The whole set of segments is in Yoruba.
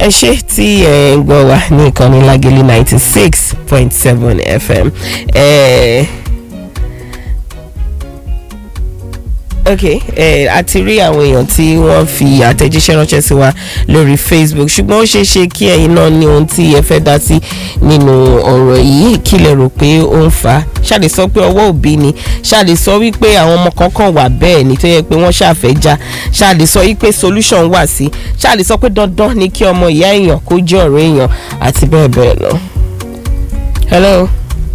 ẹ ṣe tí ẹ ń gbọ́ wa ní ìkànnì lágẹ̀lì ninety six point seven fm. Eh, ok eh, a ti rí àwọn èèyàn tí wọ́n fi àtẹ̀jíṣẹ́ ránṣẹ́ sí wa lórí facebook ṣùgbọ́n ó ṣeé ṣe kí ẹ̀yin náà ní ohun tí ẹ fẹ́ dá sí nínú ọ̀rọ̀ yìí kí lẹ rò pé ó ń fà á ṣáàlè sọ pé ọwọ́ òbí ni ṣáàlè sọ wípé àwọn ọmọ kankan wà bẹ́ẹ̀ ni tó yẹ pé wọ́n ṣàfẹ́ já ṣáàlè sọ wípé solution wà sí ṣáàlè sọ pé dandan ni kí ọmọ ìyá èèyàn kó jẹ́ ọ̀rẹ́ èèyàn àti bẹ́ẹ̀ bẹ́ẹ̀ lọ. hello.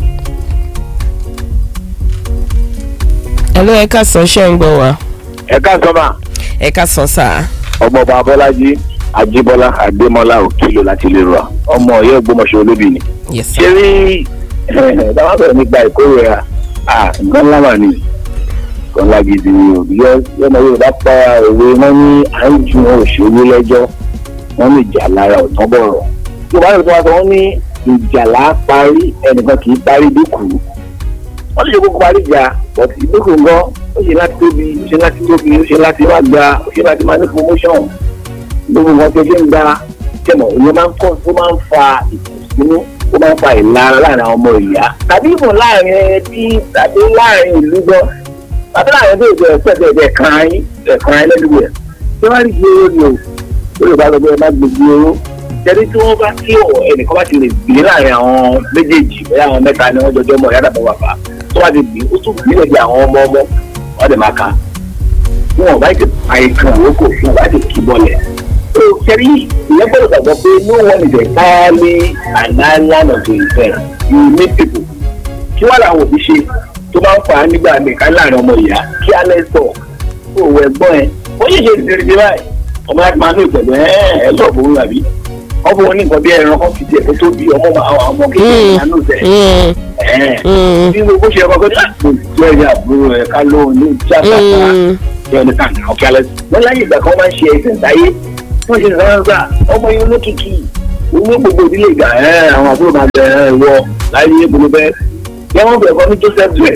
hello ẹ ká sọ ṣẹ́ ń gbọ́ wa ẹ káàsán mà ẹ ká sọ sáà. ọmọọba abọ́lájí ajíbọ́lá adémọ́lá òkìlò láti lè rọ ọmọ ọ̀yọ́ ògbómọ̀ṣọ́ olóbì ni. yes ṣé sir. rí dáwọn sọ̀rọ̀ nípa ìkórè à nǹkan ńlá mà ní nǹkan ńlá gidi ni o yọ yọmọ yorùbá pa òwe wọn ní à ń ju òṣèré lẹ́jọ́ wọn ní ìjà lára ọ̀tán bọ̀rọ̀ yorùbá yorùbá wa sọ wọn ní ìjà là á parí ẹnìkan kì í parí dúkù wọ́n lè ṣe kókó parí ìjà but ìdókòwò gan ó ṣe láti tóbi ó ṣe láti tóbi ó ṣe láti má gba ó ṣe láti má ní promotion gbogbo wọn tó ṣe ń gba tẹmọ ìyẹn máa ń kọ́ ó máa ń fa ìkùnsínú ó máa ń fa ìlara láàrin àwọn ọmọ ìyá tàbí ìbò láàrin ẹbí tàbí láàrin ìlú gan tàbí láàrin ẹbí ìjọ ẹsẹ ẹbí ẹbí ẹkan ayín ẹkan ayín lẹ́nu rẹ̀ tí wọ́n rí gbé owó ni o ó lè bá lọ bẹ́ẹ̀ má gbogbo owó jẹ́rí tí wọ́n bá kí ẹnìkan bá ti lè gbé láàrin àwọn méjèèjì bẹ́ẹ̀ àwọn mẹ́ta ni wọ́n jọjọ́ mọ̀ ìyá dàbọ̀ bàbá tó wá ti gbé ó tún gbé lẹ́bi àwọn ọmọ ọmọ wọ́n dẹ̀ máa ka wọn bá ti pa ìkan àwòkò wọn bá ti kí bọ́lẹ̀. so kẹrí ìyẹn gbọ́dọ̀ gbàgbọ́ pé no one is entirely an island of himself you meet people. kí wàá làwọn òbí ṣe tó máa ń fà á nígbà nìkan láàrin ọmọ ìyá kí á lẹ́sọ̀ kó o ẹ̀gbọ́n ẹ̀ ó yẹ ṣe ìdílé ṣe báyìí ọmọ láti máa ní ìpẹ̀lú ẹ̀ ẹ̀ lọ́ọ̀ fún àbí wọ́n fún wọn ní nǹkan bí ẹran kan fi tiẹ̀ kó tó bí ọmọ àwọn ọmọ kékeré náà nù tẹ̀ Mm, mm, bí gbogbo ṣe ọkọ gbọdọ àpò jẹ́ ẹ̀yà àbúrò ẹ̀ ká lóun ní tíátà mm. jẹ́ ọdún kan ọ̀kẹ́ alẹ́ wọ́n láyé ìgbà kan máa ń ṣe ẹ̀sìn táyé wọ́n ṣe sọ́wọ́n gbà ọmọ yẹn olókìkí owó gbogbo ìdílé ìgbà ẹ̀ àwọn àbúrò máa bẹ̀ ẹ̀ wọ láyé gbogbo bẹ́ẹ̀ yẹ wọ́n bẹ̀ kọ́ ní joseph dre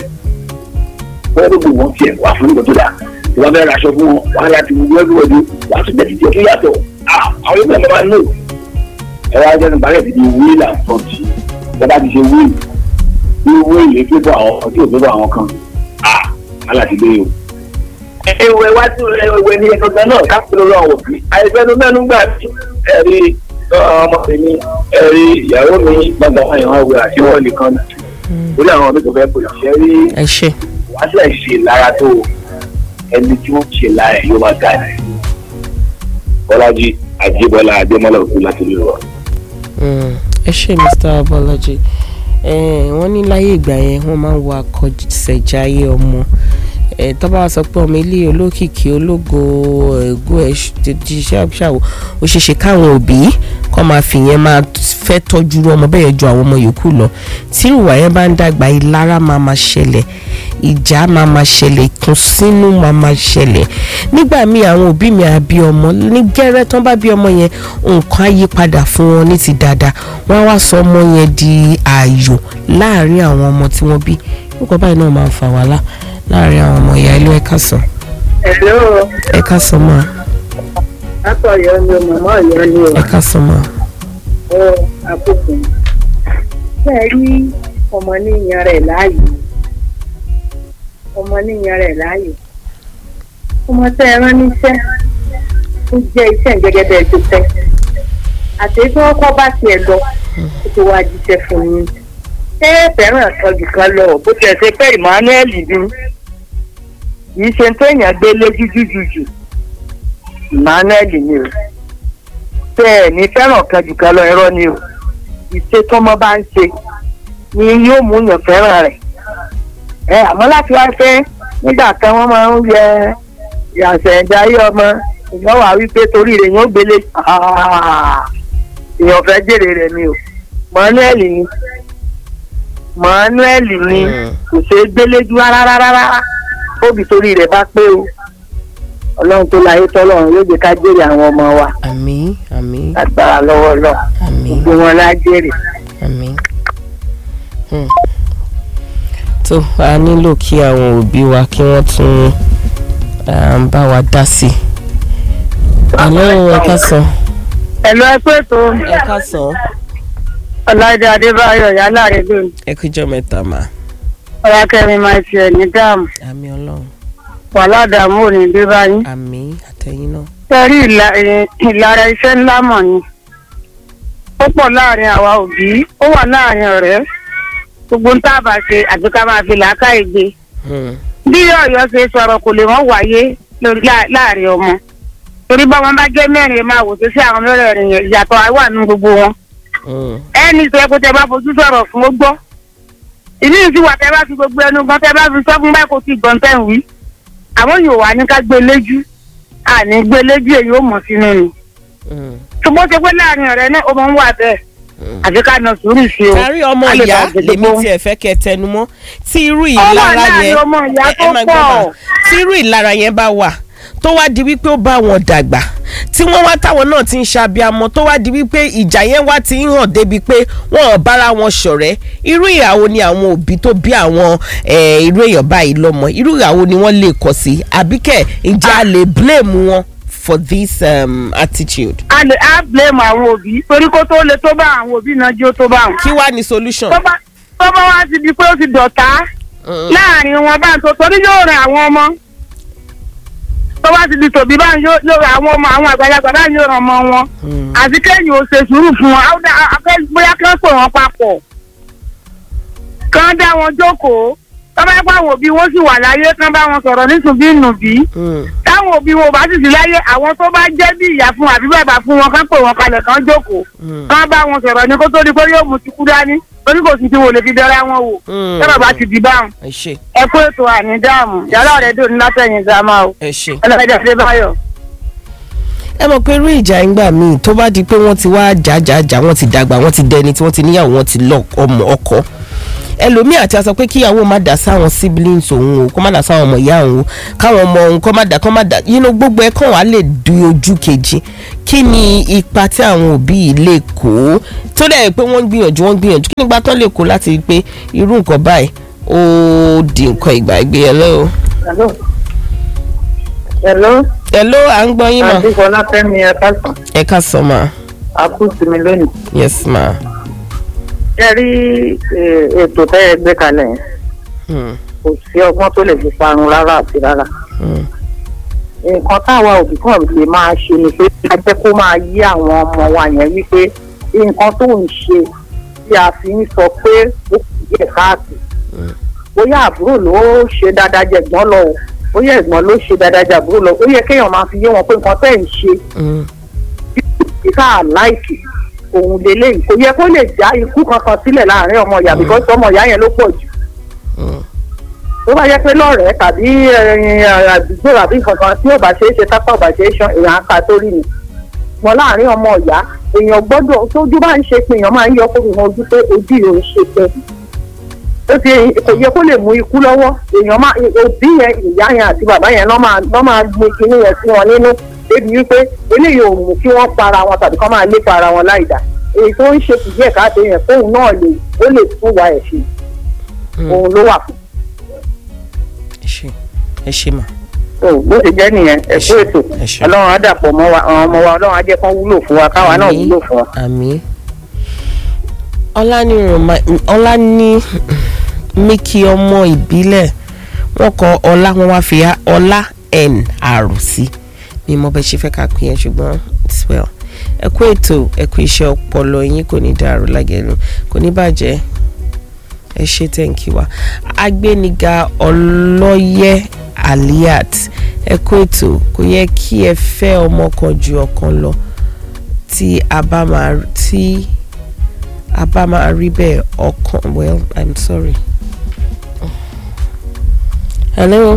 wọ́n gbogbo wọn tiẹ̀ wà fún ìgbà tó dà wọ́n bẹ̀rẹ̀ aṣọ fún wọn wọ́n á láti wọ́n ẹgbẹ̀wọ̀dù wọ́n á tún bẹ̀ títí ọ̀tún yàtọ̀ àwọn yóò bẹ̀rẹ̀ máa ń lò ẹ wá jẹ́ nípa rẹ̀ ti di wíìlì àtọ́jú bẹ́ẹ̀ bá ti ṣe wíìlì ní wíìlì fífọ́ àwọn tí ò fífọ́ àwọn kan ah aláti gbé o. ẹwẹ wá sí ẹwẹ ní ẹgbẹ́ náà káfíń lọ́wọ́ àwọn òbí àìsàn mẹ́nu gbà mí ẹ̀rí ọmọ mi ẹ̀rí ìyàwó mi gbàgbà wọn ìwọ̀n ọ̀gbìn àti wọn nìkan lórí àwọn ọmọ mi kò fẹ́ pè ṣe rí ẹ ṣe. wá sí àìṣe lára tó ẹni tí wọ́n ṣe lára ẹ̀ yóò máa ga ẹ̀. bọ́lájí àjíbọ́lá adémọ́lá òkú láti lè rọ. Mm, ẹ ṣe mr abọlájí Eh, wọ́n ní láyé ìgbà yẹn wọ́n máa ń wọ akọ̀ṣẹ̀jáyé ọmọ Eh, tó bá wá sọ pé ọmọ ilé olókìkí ológo ẹ̀gún ẹ̀ ṣiṣẹ́ ṣàwò ó ṣeé ṣe káwọn òbí kọ́ máa fi yẹn máa fẹ́ tọ́jú irú ọmọ bẹ́ẹ̀ ju àwọn ọmọ yòókù lọ tí ìwà yẹn bá ń dàgbà ìlara máa máa ṣẹlẹ̀ ìjà máa máa ṣẹlẹ̀ ìkùnsínú máa máa ṣẹlẹ̀ nígbà míì àwọn òbí mi àbí ọmọ ní gẹ́rẹ́ tán bá bí ọmọ yẹn nǹkan á yí padà fún wọn ní ti dáadáa wọ́n á wá sọ ọmọ yẹn di ààyò láàárín àwọn ọmọ tí wọ́n bí nǹkan báyìí náà máa ń fa wàhálà láàárín àwọn ọmọ ìyá ilé ẹ̀ka sàn Hello, ẹ̀ka sàn máa látọ̀ ọ̀yọ́ ni o, màmá ọ̀yọ́ ni o, ẹ̀ka sàn máa. ọ àkókò. Bẹ́ẹ̀ rí ọmọ níyan rẹ̀ láàyò. Ọmọ níyan rẹ̀ láàyò. Ọmọ tẹ́ ẹ rán níṣẹ́. Ó jẹ́ iṣẹ́ gẹ́gẹ́ bẹ́ẹ̀ tó fẹ́. Àti tí wọ́n kọ́ bá tiẹ̀ lọ, ó ti wá jíṣẹ́ fún yín. Ṣé ẹ fẹ́ràn àtọ́jú kan lọ? Bó tiẹ̀ ṣe pé Emmanuel bí. Kì í ṣe tó èèyàn gbé lójú jújù emmanuel ni o bẹ́ẹ̀ ni fẹ́ràn kan jù kan lọ irọ́ ni o ìṣe tọ́mọ bá ń ṣe ni yóò mú yàn fẹ́ràn rẹ̀ ẹ àmọ́ láti wá fẹ́ nígbà kan wọ́n máa ń yẹ ìyàsẹ̀ ìdarí ọmọ ìyàn wà wípé torí rẹ̀ yóò gbélé èèyàn fẹ́ jèrè rẹ̀ ni o emmanuel ni emmanuel ni kò ṣeé gbélé ju rárá rárá óbì torí rẹ̀ bá pé o ọlọ́run tó láyé tọ́lọ́run yóò jẹ́ ká jèrè àwọn ọmọ wa àmín àmín agbára lọ́wọ́ lọ àmín gbogbo wọn lá jèrè. àmín. Hmm. tó a nílò kí àwọn òbí wa kí wọ́n tún um, bá wa dá sí i. àlọ́ ẹ̀ka sàn ẹ̀lọ́ ẹ pé tó ẹ káàsán ọ̀làdé adébáyọ̀ yálà rẹ̀ lónìí ẹ kújọ́ mẹ́ta mà ọ̀làkẹ́mi máa ti ẹ̀ ní dáàmú àmì ọlọ́run wàhálà dààmú ò ní dé báyìí. àmì àtẹ̀yìn náà. sẹ́rí ìla- ẹ̀, ìlara iṣẹ́ ńlá mọ̀ ni ó pọ̀ láàrin àwa òbí ó wà láàrin ọ̀rẹ́ gbogbo ń tábà ṣe àti ká máa fi làákàyè gbé Hmm. bí ọ̀yọ́ ṣe sọ̀rọ̀ kò lè wọ́n wáyé lórí lá- láàrin ọmọ torí bá wọn bá jẹ́ mẹ́rin ẹ máa wò tó sí àwọn mẹ́rẹ̀ẹ̀rin yẹn ìyàtọ̀ àwa nínú gbogbo wọn Hmm. ẹni tó yẹ kó tẹ bá fojú sọ̀rọ̀ fún ó gbọ́ ìní ìsì wà tẹ bá fi gbogbo ẹnu gan tẹ bá fi sọ fún báyìí kò tí gbọ́n tẹ̀ ń wí àwọn yóò wá ní ká gbé léjú àní gbé léjú èyí ó mọ̀ sínú ni Hmm. ṣùgbọ́n ṣe pé láàrin ọ̀rẹ́ náà ó máa ń wà bẹ́ẹ̀ àfi ká na sùúrù sí o. kárí ọmọ a lè ìyá bá gbogbo lèmi wọn. tiẹ̀ fẹ́ kẹ́ tẹnu mọ́ tí irú Ó wà ìlara láàrin yẹn ọmọ ìyá ẹ- ẹ tó máa gbọ́ pọ̀. mà. tí irú ìlara yẹn bá wà tó wá di wípé ó bá wọn dàgbà tí wọ́n wá táwọn náà ti ń ṣàbíamọ tó wá di wípé ìjà yẹn wá ti ń hàn débi pé wọn ò bára wọn ṣọ̀rẹ́ irú ìyàwó ni àwọn òbí tó bí àwọn eh, irú èèyàn báyìí lọ́mọ irú ìyàwó ni wọ́n lè kọ̀ sí àbíkẹ́ ǹjẹ́ a lè blame wọn for this um, attitude a lè á blame àwọn òbí torí kó tó le tó bá àwọn òbí náà jó tó bá wọn. kí wá ní solution. tó bá tó bá wá ti di pé ó ti dọ̀tá Mm. láàrin wọn bá ń tó torí yóò ràn àwọn ọmọ tó bá ti di tòbí bá ń yóò yóò ràn àwọn ọmọ àwọn àgbàlagbà bá ń yóò ràn ọmọ wọn Mm. àti kéèyàn ò ṣe sùúrù fún wọn àwọn dá- akẹ́- bóyá kí wọ́n pè wọ́n papọ̀ kán dá wọn jókòó tó bá yẹ pé àwọn òbí wọn sì wà láyé kán bá wọn sọ̀rọ̀ nísùnbí nùbí Mm. táwọn òbí wọn ò bá sì sí láyé àwọn tó bá jẹ́ bí ìyá fún àbí bàbá fún wọn kán pè wọn kalẹ̀ kán jókòó Mm. kán bá wọn sọ̀rọ̀ ní kó tó di pé yóò mú tikú dání torí kò sì ti wò lè fi dẹ́ra wọn wò Mm. tọ́lọ̀ bá ti di báwọn ẹ ṣe ẹ kó ètò àní dáàmú yàrá rẹ̀ dùn ní látẹ̀yìn gàmá o ẹ ṣe. ọlọ́dẹ adébáyọ̀. ẹ mọ̀ pé irú ìjà ìgbà míì tó bá di pé wọ́n ti wá jàjàjà wọ́n ti dàgbà wọ́n ti dẹni tí wọ́n ti níyàwó wọ́n ti lọ ọmọ ọkọ ẹlòmíì àti aṣọ pé kíyàwó má dà sáwọn siblings òun o kó má dà sáwọn ọmọ ìyá òun o káwọn ọmọ òun kó má dà kó má dà yínú gbogbo ẹ kàn wá lè du ojú kejì kí ni ipa tí àwọn òbí yìí lè kó tó dẹ̀ pé wọ́n ń gbìyànjú wọ́n ń gbìyànjú kí ni ipa tán lè kó láti rí i pé irú nǹkan báyìí ó di nǹkan ìgbàgbé ẹ lọ́wọ́. hello hello ẹ ló à ń gbọ́ yín mà àti fọlákẹ́mi ẹ káàsán ẹ ká sọ mà àkúùsì mi lónìí. yes ma. ẹ rí ètò tẹ́ ẹ gbé kalẹ̀ yẹn Hmm. kò sí ọgbọ́n tó lè fi parun rárá àti rárá. Hmm. nǹkan táwa òbí kan lè máa ṣe ni pé ká jẹ́ kó máa yí àwọn ọmọ wa yẹn wípé nǹkan tó ń ṣe tí a fi ń sọ pé ó kù díẹ̀ káàtó bóyá àbúrò ló ṣe dáadáa jẹ ẹ̀gbọ́n lọ o bóyá ẹ̀gbọ́n ló ṣe dáadáa jẹ àbúrò lọ ó yẹ kéèyàn máa fi yé wọn pé nǹkan tẹ́ ń ṣe Hmm. ìka láìkì òun lélẹ́yìn kò yẹ kó lè já ikú kankan sílẹ̀ láàrin ọmọ ìyá bíkọ́ ọmọ ìyá yẹn ló pọ̀ jù Hmm. tó bá yẹ pé lọ́rẹ̀ẹ́ tàbí ẹ̀yìn àdúgbò àbí kankan tí ò bá ṣeé ṣe tápá ò bá ṣeé ṣan èèyàn aka tó rí ni wọn láàrin ọmọ ìyá èèyàn gbọ́dọ̀ tójú bá ń ṣe pé èèyàn máa ń yọ kóbi wọn ojú pé ojú yìí ò ń ṣe pé ó ti kò yẹ kó lè mú ikú lọ́wọ́ èèyàn máa òbí yẹn ìyá yẹn àti bàbá yẹn lọ́ máa lọ́ máa gbé kinní yẹn sí wọn nínú débi wípé eléyìí ò mú kí wọ́n para wọn tàbí kọ́ máa lépa ara wọn láì dá èyí tó ń ṣe kù díẹ̀ káàtó yẹn fóun náà lè ó lè tún wa ẹ̀ ṣe òun ló wà fún ẹ ṣe ẹ ṣe mà. so bó ṣe jẹ́ nìyẹn ẹ kú ètò ẹ ṣé. ọlọ́run á dàpọ̀ mọ́ wa àwọn ọmọ wa ọlọ́run á jẹ́ kán wúlò fún wa káwa náà Àmín. wúlò fún wa. àmì ọlánìrànmá ọlání míkì ọmọ ìbílẹ̀ wọ́n kọ ọlá wọn wá fi ọlá n r sí mi mọ bẹ́ẹ̀ ṣe fẹ́ ká pín yẹn ṣùgbọ́n it's well ẹ kú ètò ẹ kú iṣẹ́ ọpọlọ yín kò ní dàrú lágẹ̀lú kò ní bàjẹ́ ẹ ṣe tẹ́ǹkì wa agbéniga ọlọ́yẹ aliat ẹ kú ètò kò yẹ kí ẹ fẹ́ ọmọ kan ju ọ̀kan lọ tí a bá máa tí a bá máa rí bẹ́ẹ̀ ọkàn well i'm sorry. hello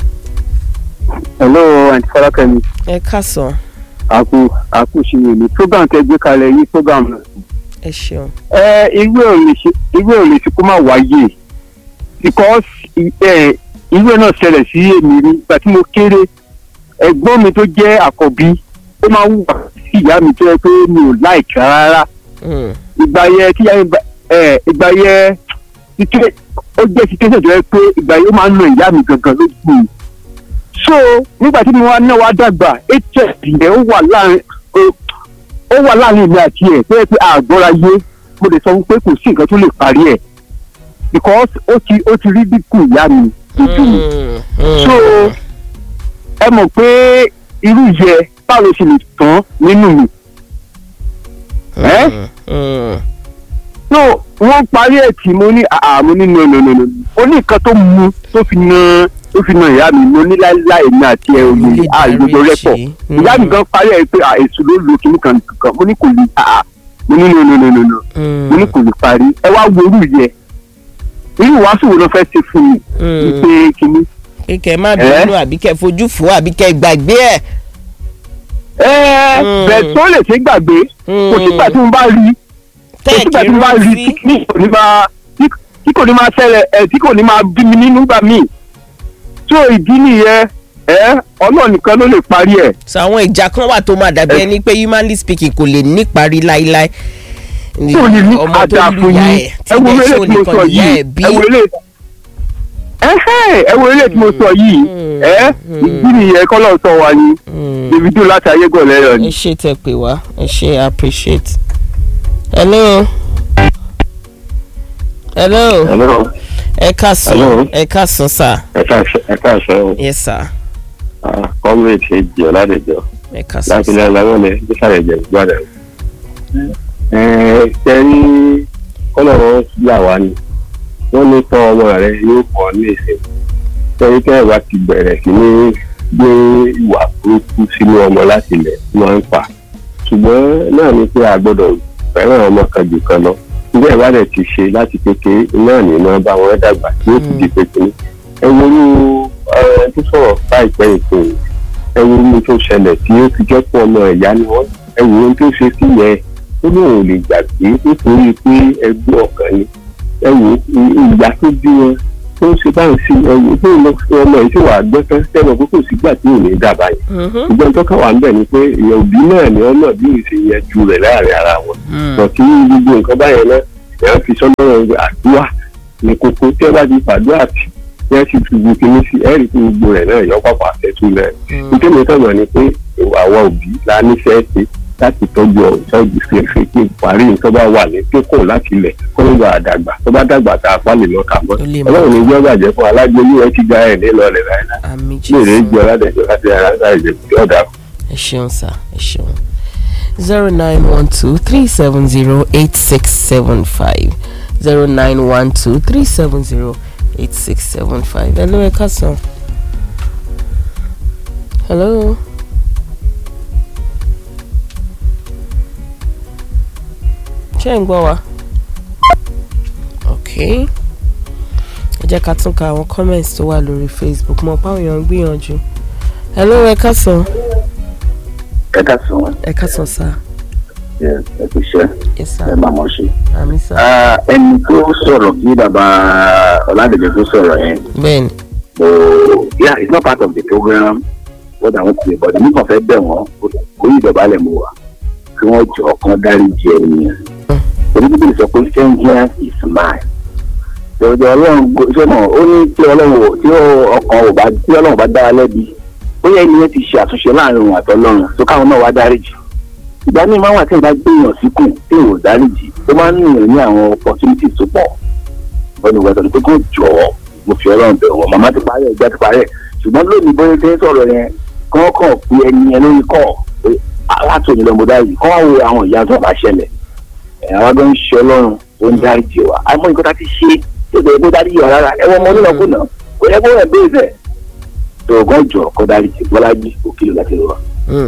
hello aunty fọlákẹ́mi ẹ káàsán àkú àkú ṣìyẹ ní program tẹ́ gbé kalẹ̀ yìí program náà. ẹ ṣeun. ẹ irú ẹ̀ ò lè ṣe irú ẹ̀ ò lè ṣe kó má wáyé because ẹ irú ẹ̀ náà ṣẹlẹ̀ sí èmi rí ìgbà tí mo kéré ẹ̀gbọ́n mi tó jẹ́ àkọ́bí ó máa ń wà sí ìyá mi tó yẹ pé mi ò láìka rárá Mm, ìgbà yẹn tí ìyá mi bá- ẹ ìgbà yẹn títí ó jẹ́ situation tó yẹ pé ìgbà yẹn ó máa ń nà ìyá mi gangan lójú mi so nígbà tí mo wá náà wá dàgbà hf yẹn ó wà láàrin ó- ó ó wà láàrin èmi àti ẹ̀ tó yẹ pé àgbọ́ra yé mo lè sọ fún pé kò sí nǹkan tó lè parí ẹ̀ because ó ti ó ti rí dínkù ìyá mi lójú mi so ẹ mọ̀ pé irú yẹ báwo ló ṣe lè tán nínú mi ẹ́ so wọ́n parí ẹ̀ tí mo ní àmú nínú nínú ó ní nǹkan tó mu tó fi na tó fi na ìyá mi mo ní láìláì mi àti ẹ òye àìlódò rẹ́pọ̀ ìyá mi gan parí ẹ̀ pé èṣù ló lo kíní kan kan mo ní kò lè àà mo ní nínú nínú nínú mo ní kò lè parí ẹ wá wo irú yẹ irú wàásù wo ló fẹ́ ṣe fún mi wípé kíní. kíkẹ́ má bínú àbí kẹ́ fojú fò àbí kẹ́ gbàgbé ẹ̀. ẹ bẹ́ẹ̀ tó lè ṣe gbàgbé kò sígbà tí mo bá rí kò sígbà tí mo bá rí tí kò ní máa tí kò ní máa ṣẹlẹ̀ ẹ̀ tí kò ní máa bí mi nínú gbà míì tó ìdí nìyẹn ẹ ọlọ́run nìkan ló lè parí ẹ̀. sọ àwọn ìjà kan wà tó máa dàbí ẹni pé humanly speaking kò lè níparí láíláí tí ò ní ní àdá fún yín ẹ wo eré tí mo sọ yìí ẹ wo eré ẹ wo eré tí mo sọ yìí ẹ ìdí nìyẹn kọ́lọ́ sọ wa ni davido láti ayégọ̀ lẹ́yọ̀ ni. ẹ ṣe tẹ pé wá ẹ ṣe appreciate. hello. hello. hello. ẹ káàsán ẹ káàsán sà. ẹ káàsán o. yes sir. comrade ṣe jẹ ọ̀làdẹ̀jọ ẹ káàsán láti ilẹ̀ làwọlẹ̀ bísàlẹ̀ jẹ gbọ́dọ̀. ẹ ṣe rí kọ́lọ̀ yà wá ni wọ́n ní tọ́ ọmọ rẹ yóò pọ̀ ní ìsìn torí tẹ́ ẹ̀ bá ti bẹ̀rẹ̀ sí ní gbé ìwà burúkú sínú ọmọ láti ilẹ̀ tí wọ́n ń fà ṣùgbọ́n náà ni pé a gbọ́dọ̀ fẹ́ràn ọmọ kan jù kan lọ ilé ẹ̀ bá dẹ̀ ti ṣe láti kékeré náà ní iná bá wọn dàgbà tí ó sì di pékeré ẹ wo ní ẹ tó sọ̀rọ̀ láìpẹ́ ìpín ẹ wo ní tó ṣẹlẹ̀ tí ó fi jẹ́ pé ọmọ ẹ̀yá ni wọ́n ẹ wo ní tó ṣe sí yẹn ó lóun ò lè gbàgbé nítorí pé ẹgbẹ́ ọ̀kan ni ẹ wo ìyá tó bí wọn tó ń ṣe báyìí sí ẹwọ tó ń lọ sí ọmọ yìí tí wàá gbọ́ tán sẹ́wọ̀n pé kò sígbà tí ò ní dàbà yìí ìgbọ́n tó kàn wá ń bẹ̀ ni pé ìyẹn òbí náà ni ọmọ bí ó ṣe yẹ ju rẹ̀ láàrin ara wọn lọ kí gbogbo nǹkan báyẹn náà ẹ̀ fi sọ́nà àdúrà ní kókó tí ẹ bá ti fàdúrà tì tí ẹ sì fi gbogbo kinní sí ẹ rí i pé gbogbo rẹ̀ náà yọ pàpà àtẹ̀tù rẹ̀ nítorí mi kàn mọ̀ ni pé àwọn òbí la nífẹ̀ẹ́ ṣe láti tọ́jú ọ̀ṣọ́jú fi ẹ̀fẹ́ kí parí nǹkan bá wà ní kíkùn láti ilẹ̀ kó ló gba àdàgbà tó bá dàgbà tá a pálí lọ kà mọ́ ọlọ́run ní gbọ́ bàjẹ́ fún alágbé ní ẹ ti gba ẹ̀ ní lọ́ọ̀lẹ̀ láìláì ní èrè jẹ́ ọ̀làdẹ̀jọ́ láti ara láì jẹ́ kí ọ̀dà. ẹ ṣeun sá ẹ ṣeun zero nine one two three seven zero eight six seven five zero nine one two three seven zero eight six seven five hello ẹ káàsán hello. ṣé ń gbọ́ wa ok ẹ jẹ́ ká tún ka àwọn comments tó wà lórí facebook mọ̀ páwọn èèyàn ń gbìyànjú hello ẹ káàsán ẹ káàsán ẹ káàsán sá ẹ kò ṣe yes sir ẹ máa mọ̀ ṣe. àmì sá ẹni tó sọ̀rọ̀ kí bàbá ọ̀làdẹ̀jọ́ tó sọ̀rọ̀ yẹn bẹ́ẹ̀ni Oh, yeah, it's not part of the program. What I want to say, but nípa fẹ́ bẹ̀ wọ́n, orí ìdọ̀bálẹ̀ mo wà. Kí wọ́n jọ ọkàn dárí jẹ ènìyàn. Oníbíbí sọ pé vengeance is mine. Ìjọba ọlọ́run ṣé mọ̀ ó ní tí ọlọ́run tí ọkàn ò bá tí ọlọ́run bá dára lẹ́bi. Ó yẹ ènìyàn ti ṣe àtúnṣe láàrin òun àtọ́lọ́run tó káwọn náà wá dárí jì. Ìgbà míì máa wà tí ìgbà gbéyàn síkùn tí ò dárí jì. Ó máa ń nìyẹn ní àwọn opportunities tó pọ̀. Bọ́ni wẹ́tọ̀ ni pé kó jọ̀ọ́ mo fi ọlọ́run bẹ̀rù wọn màmá ti parí ẹgbẹ́ ti parí ẹ̀ ṣùgbọ́n lónìí bóyá ṣe ń sọ̀rọ̀ yẹn kọ́ kàn pé ẹni yẹn lórí kọ́ pé alátòní lọ́mọ dárí kọ́ wá wo àwọn ìyá tó bá ṣẹlẹ̀ ẹ̀ àwọn tó ń ṣe ọlọ́run tó ń dárí jẹ wá àmọ́ nǹkan tá ti ṣe tó bẹ̀rẹ̀ bó dárí yọ rárá ẹ̀wọ̀n ọmọ onínàkúnà kò yẹ kó rẹ̀ bẹ́ẹ̀ bẹ́ẹ̀ tó ọgọ́ jọ kọ́ dárí jẹ bọ́lájì òkìlò láti rọ.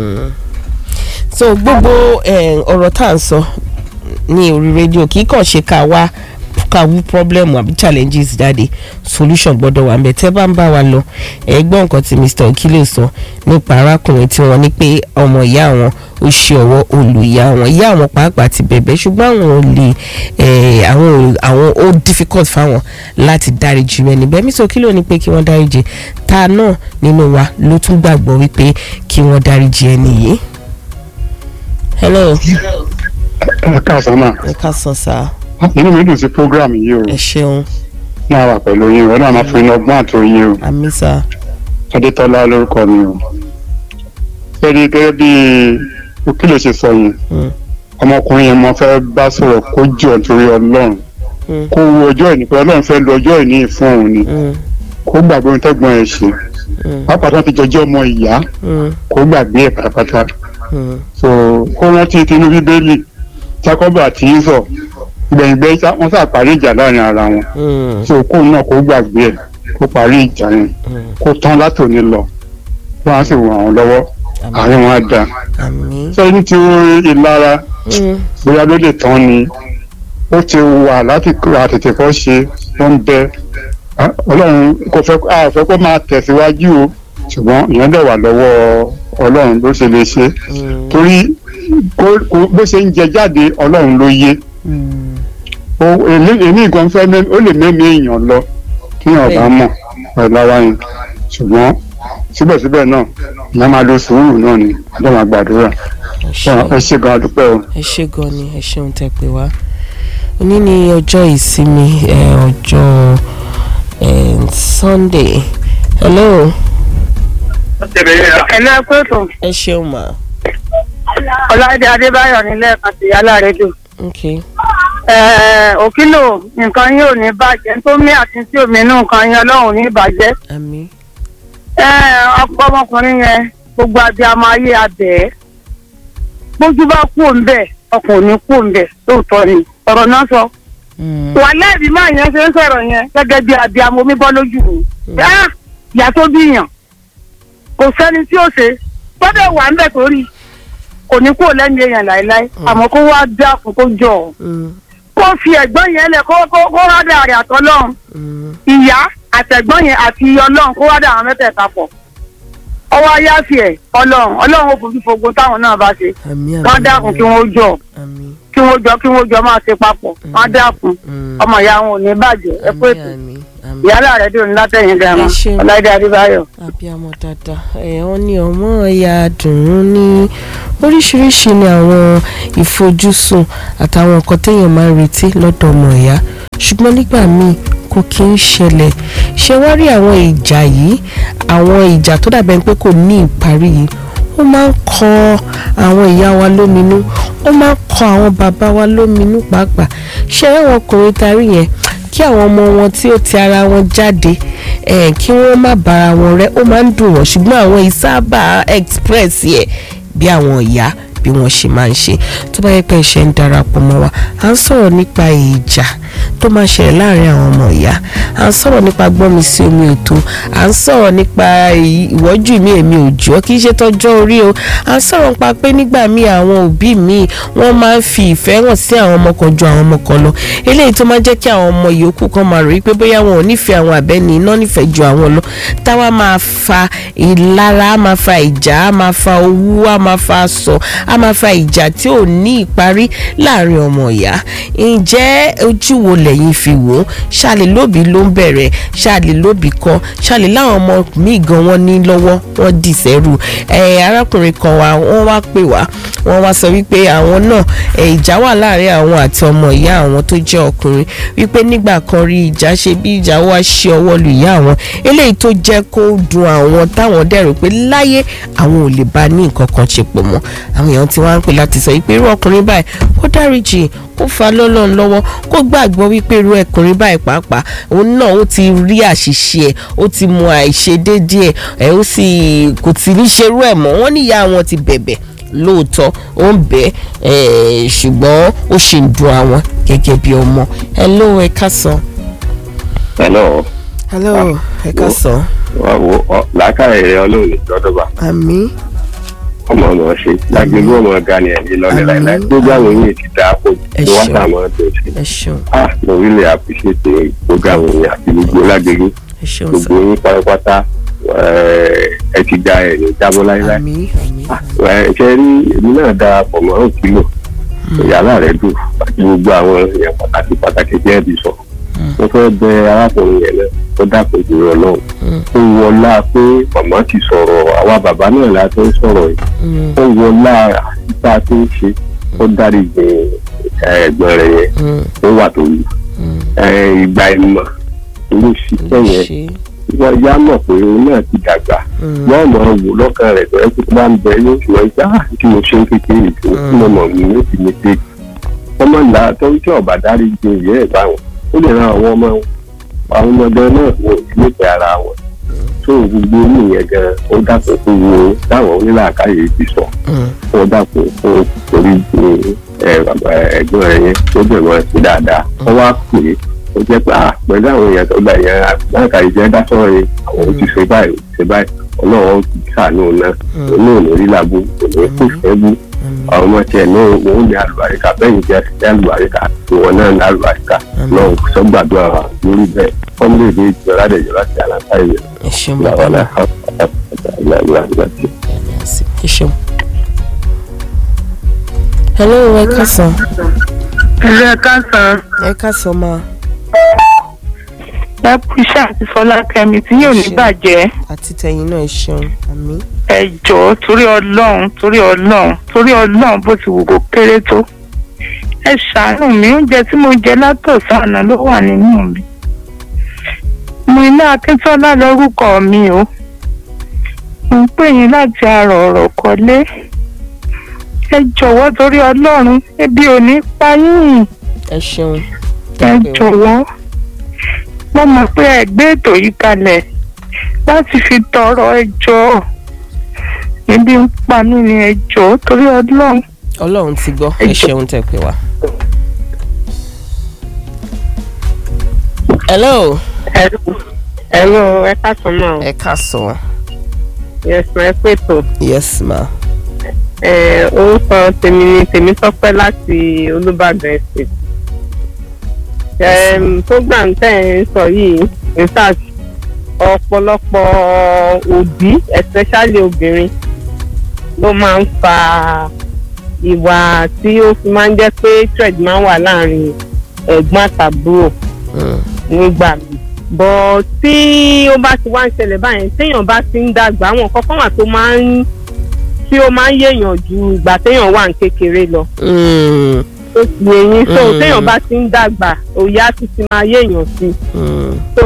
so gbogbo eh, ọ̀rọ̀ tá à ń sọ ní orí rédíò kì í kàn ṣe ká wá ká wú problem àbí challenges jáde solution gbọ́dọ̀ wà ńbẹ̀ tẹ́ bá ń bá wa lọ ẹ gbọ́ nǹkan tí Mr. Okile sọ nípa arákùnrin tí wọ́n ní pé ọmọ ìyá wọn ó ṣe ọwọ́ olùyá wọn ìyá wọn pàápàá ti bẹ̀bẹ̀ ṣùgbọ́n àwọn ò lè àwọn àwọn ó difficult fáwọn láti dáríjì rẹ̀ níbẹ̀ Mr. Okile ní pé kí wọ́n dáríjì ta náà nínú wa ló tún gbàgbọ́ wípé kí wọ́n dáríjì ẹni yìí. hello. ẹ káàsán náà ẹ káàsán sáà inú mi dùn sí program yìí o ẹ ṣeun náà wà pẹ̀lú yín o náà máa fún iná ọgbọ́n àtòyìn o àmì sá adétọ́lá lórúkọ mi o. ẹni gẹ́gẹ́ bí ó kí ló ṣe sọ yẹn Mm. ọmọkùnrin yẹn mo fẹ́ bá sọ̀rọ̀ kó jọ torí ọlọ́run Mm. kó wo ọjọ́ ìní pé ọlọ́run fẹ́ lo ọjọ́ ìní fún òun ni Mm. kó gbàgbé ohun tẹ́gbọ́n ẹ̀ ṣe Mm. pápá tó ti jọjọ́ ọmọ ìyá Mm. kó gbàgbé ẹ̀ pátápátá Mm. so kó rántí tinú bíbélì jákọ́bù àti ísọ̀ gbẹ̀yìngbẹ́ wọ́n sà parí ìjà láàrin ara wọn Mm. so kó náà kó gbàgbé ẹ̀ kó parí ìjà yẹn Mm. kó tán látòní lọ kó wọ́n á sì ràn wọ́n lọ́wọ́ àárín wọn á dáa àmín. sọ ní ti ìlara Mm. bóyá ló lè tán ni ó ti wà láti àtètè kọ́ ṣe ó ń bẹ Ah, ọlọ́run kò fẹ́ a fẹ́ kó máa tẹ̀síwájú o ṣùgbọ́n ìyẹn dẹ̀ wà lọ́wọ́ ọlọ́run ló ṣe lè ṣe Mm. torí kó- kó- bó ṣe ń jẹ jáde ọlọ́run ló yé Mm. O- èmi èmi nǹkan fẹ́ mẹ́- ó lè mẹ́mí èèyàn lọ kí èèyàn bá mọ̀ pẹ̀lú ara yẹn ṣùgbọ́n síbẹ̀síbẹ̀ náà ìyẹn máa lo sùúrù náà ni ọjọ́ máa gbàdúrà ẹ ṣé. ẹ ṣe gan adúpẹ́ o. ẹ ṣé gan ni ẹ ṣeun tẹ́ pé wá òní ni ọjọ́ ìsinmi ẹ, ọjọ́ ẹ, sunday hello ẹ̀lú ẹ̀kọ́ ètò ẹ ṣeun ma ọ̀làdé adébáyọ̀ nílẹ̀ àti yálà rédíò. ok òkìlò nǹkan yín ò ní bàjẹ́ tó mí àti tí omi inú nǹkan yín ọlọ́run ò ní bàjẹ́. àmín ọ̀pọ̀ ọmọkùnrin yẹn gbogbo abiyamọ ayé abẹ́ ẹ̀ bójú bá kú òǹbẹ̀ ọkàn ò ní kú òǹbẹ̀ lóòótọ́ ni ọ̀rọ̀ náà sọ. Mm. wà lẹ́ẹ̀bí máa yẹn ṣe ń sọ̀rọ̀ yẹn gẹ́gẹ́ bí abiyamọ omi bọ́ lójú mi. Ah, ìyá tó bí yàn kò sẹ́ni tí ó ṣe gbọ́dọ̀ wà ń bẹ̀ tó rí kò ní kúrò lẹ́nu èèyàn láéláé àmọ́ kó wá dákun kó jọ ọ́ Mm. kó fi ẹ̀gbọ́n yẹn lẹ̀ kó kó kó rádà rẹ̀ àtọ́lọ́run Mm. ìyá àtẹ̀gbọ́n yẹn àti ọlọ́run kó rádà àwọn mẹ́tẹ̀ẹ̀ta pọ̀ ọwọ́ ayáfi ẹ̀ ọlọ́run ọlọ́run ó fojú fogun táwọn náà bá ṣe àmín wọ́n dákun kí wọ́n jọ àmín kí wọ́n jọ kí wọ́n jọ máa ṣe papọ̀ wọ́n dákun Mm. ọmọ ìyá wọn ò ní bàjẹ́ ẹ pé àmín ètò àmín àmín ìyálà rẹ̀ dùn látẹ̀yìn gàmà Ẹ ṣeun. ọláìdé adébáyọ̀. abiyamọ dáadáa ẹ wọn ní ọmọ ẹyà dùnún ní oríṣiríṣi ni àwọn ìfojúsùn àtàwọn nǹkan téèyàn máa ń retí lọ́dọ̀ ọmọ ìyá ṣùgbọ́n nígbà míì kò kí ń ṣẹlẹ̀ ṣé wá rí àwọn ìjà yìí àwọn ìjà tó dàbẹ̀ pé kò ní ìparí yìí ó máa ń kọ àwọn ìyá wa lóminú ó máa ń kọ àwọn bàbá wa lóminú pàápàá ṣé àwọn ọkùnrin tarí yẹn kí àwọn ọmọ wọn tí ó ti ara wọn jáde eh, kí wọ́n má bára wọn rẹ́ ó máa ń dùn wọ́n ṣùgbọ́n àwọn ìsábà express yẹ bí àwọn ìyá bí wọ́n ṣe máa ń ṣe tó bá yẹ pé ẹ̀ṣẹ̀ ń darapọ̀ mọ́ wa à ń sọ̀rọ̀ nípa ìjà tó máa ṣẹlẹ̀ láàrin àwọn ọmọ ìyá à ń sọ̀rọ̀ nípa gbọ́nmi sí omi òtó à ń sọ̀rọ̀ nípa ì- ìwọ́jú mi èmi ò jọ́ kì í ṣe tọ́jọ́ orí o à ń sọ̀rọ̀ nípa pé nígbà míì àwọn òbí mi wọ́n máa ń fi ìfẹ́ hàn sí àwọn ọmọ kan ju àwọn ọmọ kan lọ eléyìí tó máa ń jẹ́ kí àwọn ọmọ yòókù kan máa rò wípé bóyá wọn ò nífẹ̀ẹ́ àwọn àbẹ́ni iná nífẹ̀ẹ́ ju àwọn lọ táwa máa fa ìlara á máa fa ìjà á máa fa owú á máa fa aṣọ á máa fa ìjà tí ò ní ìparí láàrin ọmọ ìyá ǹjẹ́ ojú wo lẹ́yìn fi wò ó ṣàlè lóbi ló ń bẹ̀rẹ̀ ṣàlè lóbi kọ́ ṣàlè láwọn ọmọ míì gan wọ́n ní lọ́wọ́ wọ́n dì sẹ́rù ẹ̀ arákùnrin kan wa wọ́n wá pè wá wọ́n wá sọ wípé àwọn náà ẹ̀ ìjà wà láàrin àwọn àti ọmọ ìyá àwọn tó jẹ́ ọkùnrin wípé nígbà kan rí ìjà ṣe bí ìjà wá ṣe ọwọ́ lu ìyá àwọn eléyìí tó jẹ́ kó dùn àwọn táwọn dẹ̀rù pé láyé àwọn ò lè bá ní nǹkan kan ṣe pọ̀ mọ́ àwọn èèyàn ti wá ń pè láti sọ wípé irú ọkùnrin báyìí kó dáríjì kó fa lọ́lọ́run lọ́wọ́ kó gbàgbọ́ wípé irú ẹkùnrin báyìí pàápàá òun náà ó ti rí àṣìṣe ẹ̀ ó ti mọ àìṣedéédé ẹ̀ ẹ̀ ó sì kò tí ní ṣerú ẹ̀ mọ́ wọ́n níyà àwọn ti bẹ̀bẹ̀ lóòótọ́ ó ń bẹ́ ẹ̀ ṣùgbọ́n ó ṣì ń dùn àwọn gẹ́gẹ́ bí ọmọ hello ẹ káàsán. hello hello ẹ káàsán. làákàyè rẹ ọlọ́run ìjọdọ̀bà àmì ọmọ ọmọ ṣe lágbègbè ọmọ ọgá ni ẹni lọlẹ láìláì gbogbo àwọn yìí ti dáa pọ̀ Ẹ jù wọ́n ṣeun. sàmọ́ tó ṣe. ẹ ṣeun ah mo really appreciate gbogbo àwọn yìí àti gbogbo lágbègbè ẹ ṣeun sá gbogbo yín pátápátá eh, ẹ ti da ẹ̀ ní jábọ́ láíláí. àmì àmì Ah, ẹ ṣe rí èmi náà da pọ̀ mọ́ òkìlò ìyàrá rẹ̀ dùn àti gbogbo àwọn èèyàn pàtàkì pàtàkì tí ẹ ti sọ. mo fẹ́ bẹ arákùnrin yẹn náà tó dàpọ̀ jù lọ náà ó wọlá pé màmá ti sọ̀rọ̀ àwa bàbá náà la tó ń sọ̀rọ̀ yìí Mm, ó wọlá àtìpá tó ń ṣe ó dárí gbìn ẹ̀gbọ́n rẹ̀ yẹn mm, ó wà tó yìí mm. ìgbà ìmọ̀ ló ṣiṣẹ́ yẹn ṣe wọ́n yá mọ̀ pé òun náà ti dàgbà wọ́n mọ̀ ọ́ wò lọ́kàn rẹ̀ bẹ́ẹ̀ tó bá ń bẹ yóò ṣùgbọ́n ìjà tí mo ṣe ń kékeré tó tí mo mọ̀ mí ó ti mi ṣe ọmọ ńlá tó ń tí ọ̀bà dárí ju ìyẹ́ ẹ̀ báwọn ó lè ran àwọn ọmọ àwọn ọmọdé náà wò sí nífẹ̀ẹ́ ara wọn tó gbogbo inú yẹn gan ó dàpọ̀ fún wo táwọn onílàákàyè ti sọ ó dàpọ̀ fún torí ẹ̀gbọ́n rẹ̀ yẹn tó bẹ̀rẹ̀ wọn sí dáadáa wọ́n wá pè é ó jẹ́ pé ah pẹ̀lú àwọn èèyàn tó gbà yẹn àgbàkà ìjẹ́ dásọ̀rọ̀ yẹn àwọn ò ti ṣe báyìí ò ti ṣe báyìí ọlọ́run ti ṣàánú náà òun náà ní rí làbú òun kò fẹ́ bú àwọn ọmọ tiẹ̀ náà òun ní àlùbáríkà bẹ́ẹ̀ jẹ́ ṣe àlùbáríkà ìwọ̀n náà ní àlùbáríkà náà sọ́gbàdúrà lórí bẹ́ẹ̀ fọ́nmùlẹ̀dẹ̀ ìjọba àdẹ̀jọ́ láti àlàkà ìyẹn ẹ ṣeun bàbá làwọn náà náà ẹ ṣeun. hello ẹ káàsán ẹ̀rọ káàsán ẹ káàsán máa ẹ kú iṣẹ́ àti fọlákẹ́mi tí yóò ní Ṣé. bàjẹ́ àti tẹ̀yìn náà ẹ ṣeun àmì ẹ jọ̀ọ́ torí ọlọ́run torí ọlọ́run torí ọlọ́run bó ti wù kó kéré tó ẹ ṣàánú mi oúnjẹ tí mo jẹ látọ̀sán àná ló wà nínú mi mo ilé akíntọ́lá lórúkọ mi o mo ń pè yín láti àrò ọ̀rọ̀ kọ́lé ẹ jọ̀wọ́ torí ọlọ́run ebi ò ní pa yín ẹ ṣeun. ẹ jọ̀wọ́ mo mọ̀ pé ẹ gbé ètò yìí kalẹ̀ láti fi tọrọ ẹjọ́ ebi ń pa mí ni ẹjọ́ torí ọlọ́run ọlọ́run ti gbọ́ ẹ Ẹ jọ̀ọ́. ṣeun tẹ̀ pé wá. hello ẹ̀rọ ẹ káàtó náà ẹ káàsán yẹsùn ẹ pètò yes ma orúkọ tèmi ni tèmítọ́pẹ́ láti olúbàdàn estate program tẹ́ ẹ̀ ń sọ yìí in fact ọ̀pọ̀lọpọ̀ òbí especially obìnrin ló máa ń fa ìwà tí ó fi máa ń jẹ́ pé thread máa ń wà láàrin ẹ̀gbọ́n àtàbúrò Mm, nígbà mi bọ̀ tí ó bá ti wá ń ṣẹlẹ̀ báyẹn téèyàn bá ti ń dàgbà àwọn kọ́kọ́ wà tó máa ń tí ó máa ń yéèyàn ju ìgbà téèyàn wà ń kékeré lọ mm, tó ti eyín so Mm. téèyàn bá ti ń dàgbà òye á ti ti máa yéèyàn sí mm, so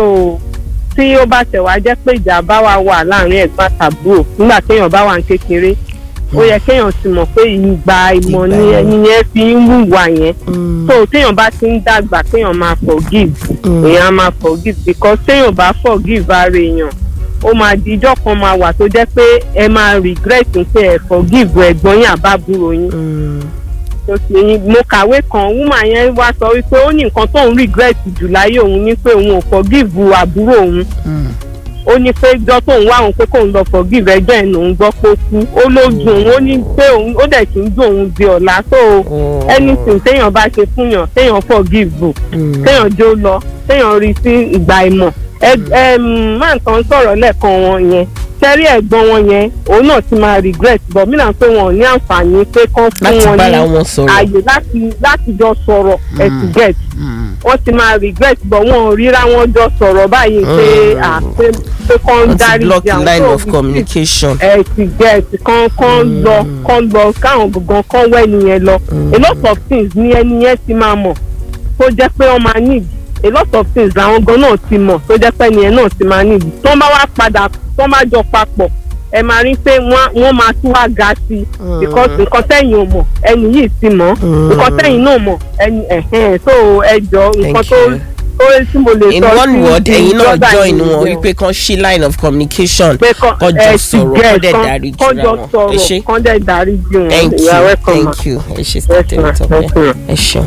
tí ó bá tẹ̀ wá jẹ́ pé ìjà bá wà wà láàrin ẹ̀gbọ́n àtàbúrò nígbà téèyàn bá wà ń kékeré ó yẹ kéèyàn ti mọ̀ pé ìgbà ìmọ̀ ni Ìgbà ẹni yẹn fi ń hùwà yẹn mm, so téèyàn bá ti ń dàgbà kéèyàn máa forgive mm. èèyàn á máa forgive because téèyàn bá forgive ara èèyàn ó máa di ijọ́ kan máa wà tó jẹ́ pé ẹ máa regret pé ẹ forgive ẹ̀gbọ́n yín àbábúrò yín Mm, tó ti yín mo kàwé kan woman yẹn wá sọ wípé ó ní nǹkan tóun regret jù láyé òun ní pé òun ò forgive àbúrò òun mm, ó ní pé ìjọ tóun wá òun pé kóun lọ forgive ẹjọ́ ẹ̀ lòun gbọ́ pé ó kú ó ló dùn òun ó ní pé òun ó dẹ̀ kí ń dùn òun di ọ̀la so oh, anything téèyàn bá ṣe fún yàn téèyàn forgive mm, téèyàn jó lọ téèyàn rí sí ìgbà ìmọ̀ ẹ ẹ máa tán sọ̀rọ̀ lẹ́ẹ̀kan wọn yẹn tẹ́rí ẹ̀gbọ́n wọn yẹn òun náà ti máa regret but mí náà pé wọn ò ní àǹfààní pé kán fún láti wọn bára ní wọn sọ̀rọ̀. ààyè láti láti jọ sọ̀rọ̀ ẹ ti get Mm, wọ́n ti máa regret but wọn ò ríra wọn jọ sọ̀rọ̀ báyìí pé Mm. à pé pé kán wọ́n ti dárí block jẹun line So, of communication. ẹ ti get kán kán lọ kán lọ káwọn gbọ̀ngàn kán wẹ́ nìyẹn lọ a lot of things ni ẹni yẹn ti máa mọ̀ tó jẹ́ pé wọ́n máa need a lot of things làwọn gan náà ti mọ̀ tó jẹ́ pé ẹni yẹn náà ti máa need tó bá wá padà tó bá jọ papọ̀ ẹ máa rí pé wọ́n wọ́n máa tún wá ga sí i because nǹkan tẹ́yìn ò mọ̀ ẹni yìí ti mọ̀ Mm. nǹkan tẹ́yìn náà mọ̀ ẹni ẹ̀hẹ́n so ẹ jọ nǹkan Thank tó you. tó tí mo lè in sọ one sí- word sí ẹ̀yin náà brother join yìí wọn nìyẹn wípé kan ṣí line of communication pé kán kán jọ ẹ ti sọ̀rọ̀ get, kán dẹ̀ kán- dárí kán jìra jọ wọn ẹ sọ̀rọ̀ ṣé kán dẹ̀ dárí jì wọn thank you You are welcome, ma. thank you ẹ ṣé Yes, sátẹ̀ ma. tọ́pẹ́ Yes, ma. ẹ ṣeun.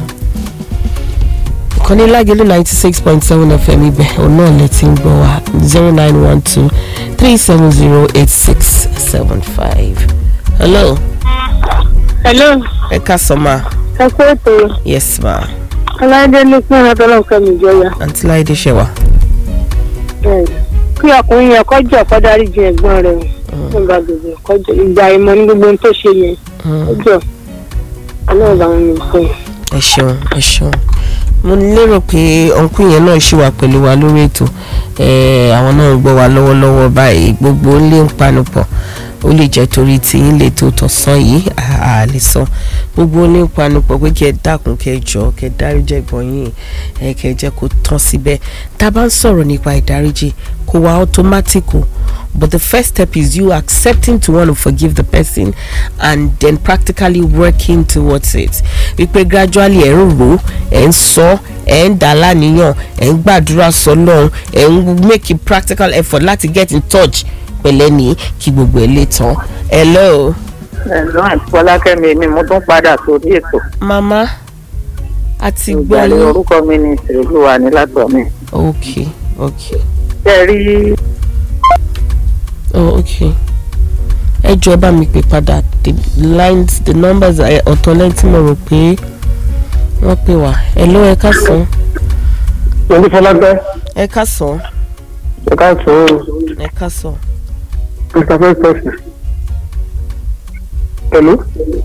ìkànnì lágẹ̀lú ninety six point seven fm ibẹ̀ òun náà lè ti ń gbọ́ wa zero nine one two three seven zero eight six seven five. hello hello ẹ káàsán ma ẹ kú ètò yes ma ọláìdé ní fún ọlọ́tọ́lọ́ kẹ́mi ìjọya àǹtí láìdé ṣe wà. kí ọkùnrin yẹn kọjọ kọ dárí ju ẹ̀gbọ́n rẹ̀ o nígbà gbogbo kọjọ ìgbà ìmọ̀ ní gbogbo ohun tó ṣe yẹn kọjọ Ọlọ́run làwọn mi fún un. ẹ ṣeun ẹ ṣeun mo lérò pé ọ̀nkú yẹn náà ṣì wà pẹ̀lú wa lórí ètò Eh, àwọn náà ń gbọ́ wa lọ́wọ́lọ́wọ́ báyìí gbogbo ilé ń panupọ̀ ó lè jẹ́ torí tí ń lè tó tọ̀sán yìí a a lè sọ gbogbo onípanupọ̀ pé kí ẹ dákun kí ẹ jọ kí ẹ dáríjì ẹ̀gbọ́n yín ẹ kí ẹ jẹ́ kó tán síbẹ̀ tá a bá ń sọ̀rọ̀ nípa ìdáríjì kò wá automatic o but the first step is you accepting to want to forgive the person and then practically working towards it wípé gradually ẹ̀ ń rò ẹ̀ ń sọ ẹ̀ ń dà láníyàn ẹ̀ ń gbàdúrà sọ́lọ́run ẹ̀ ń make a practical effort láti get in touch pẹ̀lẹ́ ní kí gbogbo ẹ̀ lè tán. hello. ẹ̀lọ́ àti fọlákẹ́mi ni mo tún padà sórí ètò. mama a ti gbọ́ ìgbàlẹ̀ yín. orúkọ mi ni ìṣèlúwa ní látọ̀ mi. ok ok ṣé ẹ rí oh ok ẹ jọ ẹ bá mi pè padà the lines the numbers ẹ, ọ̀tọ̀ lẹ́yìn tí mo rò pé wọ́n pè wá hello ẹ ká sàn onífọlágbẹ́ ẹ ká sàn ẹ̀ka tó ẹ ká sàn. mr festus hello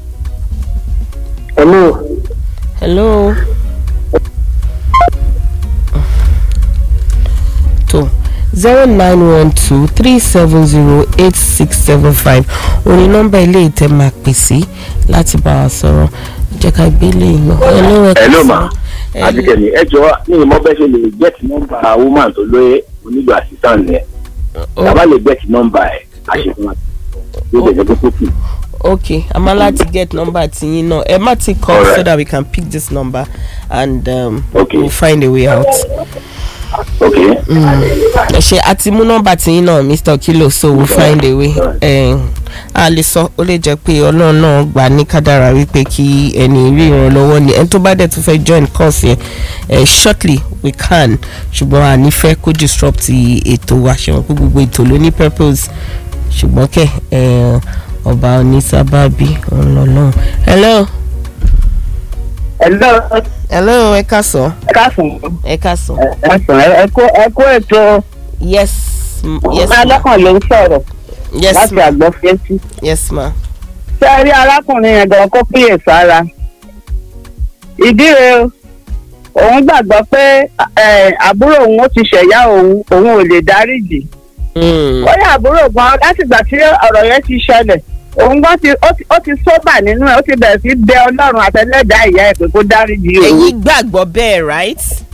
hello hello. tó zero nine one two three seven zero eight six seven five òní nọ́mbà ilé ìtẹ́ máa pè sí láti bá wa sọ̀rọ̀ jẹ́ ká gbé lè yàn. hello ẹ ká hello sàn. ma adikẹni ẹ jọ ní ìmọ̀ bẹ́ẹ̀ ṣe lè gẹ́tì nọ́mbà woman tó lóye onílò assistant yẹn tàbá lè gẹ́tì nọ́mbà ẹ̀ àṣetún àti yóò dẹ̀ jẹ́ pé kó kù. okay i'm allowed to get number tiyín náà ẹ má ti call Alright. so that we can pick this number and um, Okay. we'll find a way out. ok ẹ ṣe àti mú nọ́mbà tiyín náà mr okilo so we'll find a way. Eh, a lè sọ ó lè jẹ́ pé ọlọ́run náà gbà ní kádàrá wípé kí ẹni rí ìrànlọ́wọ́ ni ẹni tó bá dẹ̀ tún fẹ́ join course yẹn eh, shortly we can ṣùgbọ́n a ní fẹ́ kó disrupt ètò wa ṣe wọn pé gbogbo ètò ló ní purpose ṣùgbọ́n kẹ́ eh, ọba onísábàbí ọlọ́run. hello ẹ̀lọ́ hello ẹ káàsán káàsán ẹ káàsán ẹ̀sán ẹ̀kọ́ ètò yes m- yes ma alọ́kàn ló ń sọ̀rọ̀ yes láti ma àgbọ̀ fẹ́tí. yes ma ṣé ẹ rí arákùnrin yẹn gan kó kíyè sára ìdí rẹ̀ o òun gbàgbọ́ pé eh, àbúrò òun ó ti ṣẹ̀yà òun òun ò lè dáríjì Mm. ó yẹ àbúrò gan látìgbà tí ọ̀rọ̀ yẹn ti ṣẹlẹ̀ òun gan ti ó ti- ó ti sóbà nínú ẹ̀ ó ti bẹ̀rẹ̀ sí bẹ ọlọ́run àtẹlẹ́dàá ìyá ẹ̀ pé kó dáríjì òun ẹ̀yin gbàgbọ́ bẹ́ẹ̀ right.